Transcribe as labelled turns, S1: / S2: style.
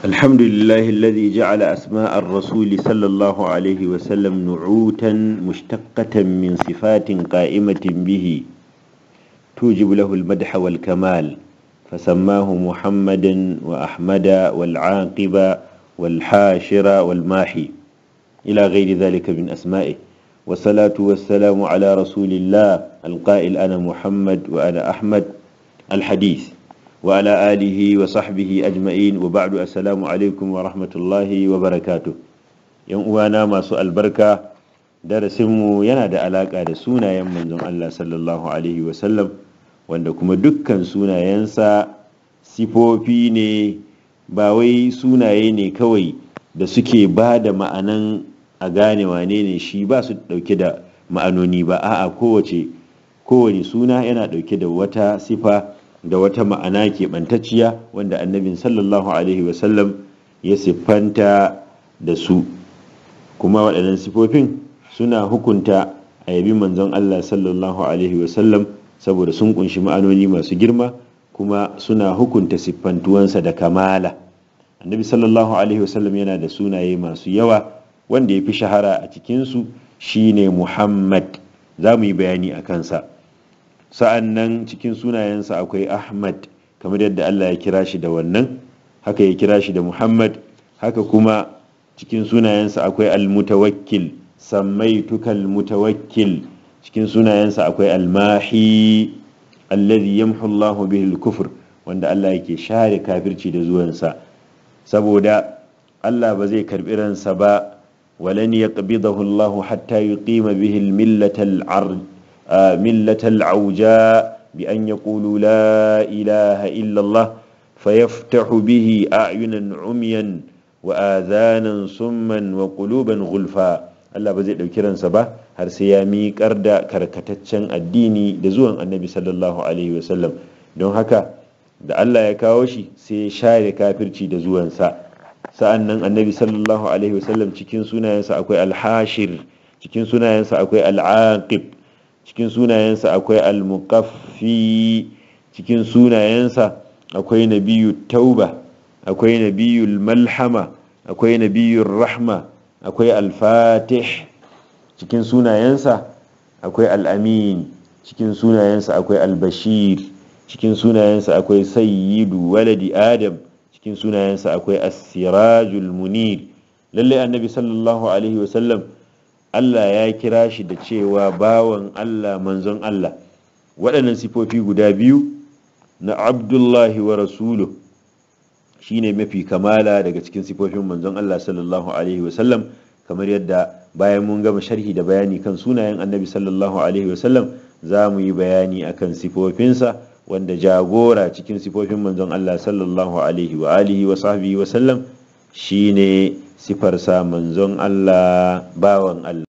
S1: الحمد لله الذي جعل أسماء الرسول صلى الله عليه وسلم نعوتا مشتقة من صفات قائمة به توجب له المدح والكمال فسماه محمدا وأحمد والعاقب والحاشر والماحي إلى غير ذلك من أسمائه والصلاة والسلام على رسول الله القائل أنا محمد وأنا أحمد الحديث وعلى آله وصحبه أجمعين وبعد السلام عليكم ورحمة الله وبركاته yan uwana masu albarka darasinmu yana da alaƙa da sunayen manzon Allah sallallahu alaihi wasallam wanda kuma dukkan sunayensa sifofi ne ba wai sunaye ne kawai da suke ba da ma'anan a gane wane ne shi ba su ɗauke da ma'anoni ba a'a kowace kowane suna yana ɗauke da wata sifa da wata ma'ana keɓantacciya wanda annabin sallallahu alaihi wasallam ya siffanta da su kuma waɗannan sifofin suna hukunta a yabi manzon Allah sallallahu alaihi wasallam saboda sun kunshi ma'anoni masu girma kuma suna hukunta siffantuwansa da kamala annabi sallallahu alaihi wasallam yana da sunaye masu yawa wanda ya fi shahara a cikinsu shine muhammad za mu yi bayani a kansa sa'an nan cikin sunayensa akwai ahmad kamar yadda allah ya kira shi da wannan haka ya kira shi da muhammad haka kuma cikin sunayensa akwai almutawakkil sammaituka almutawakkil cikin sunayensa akwai almahi alladhi yamhu allahu bihi kufur wanda allah yake share kafirci da zuwansa saboda allah ba zai karbi ransa ba ولن يقبضه الله حتى يقيم به الملة العرج ملة العوجاء بأن يقولوا لا إله إلا الله فيفتح به أعينا عميا وآذانا صما وقلوبا غلفا Allah ba zai ɗauki ransa ba har sai ya miƙar da karkataccen addini da zuwan annabi sallallahu alaihi wasallam don haka da Allah ya kawo shi sai ya share kafirci da zuwansa sa'an nan annabi sallallahu alaihi wasallam cikin sunayensa akwai alhashir cikin sunayensa akwai al'aqib cikin sunayensa akwai almuqaffi cikin sunayensa akwai nabiyu tauba akwai nabiyu malhama akwai nabiyu rahma akwai alfatih cikin sunayensa akwai al'amin cikin sunayensa akwai albashir cikin sunayensa akwai sayyidu waladi adam cikin sunayensa akwai as-sirajul munir lalle annabi sallallahu alaihi wasallam Allah ya kira shi da cewa bawan Allah manzon Allah waɗannan sifofi guda biyu na abdullahi wa rasuluh shine mafi kamala daga cikin sifofin manzon Allah sallallahu alaihi wasallam kamar yadda bayan mun gama sharhi da bayani kan sunayen annabi sallallahu alaihi wasallam za mu yi bayani akan sifofinsa wanda jagora cikin sifofin manzon Allah sallallahu alaihi wa alihi wa sahbihi wa sallam shine sifarsa manzon Allah bawan Allah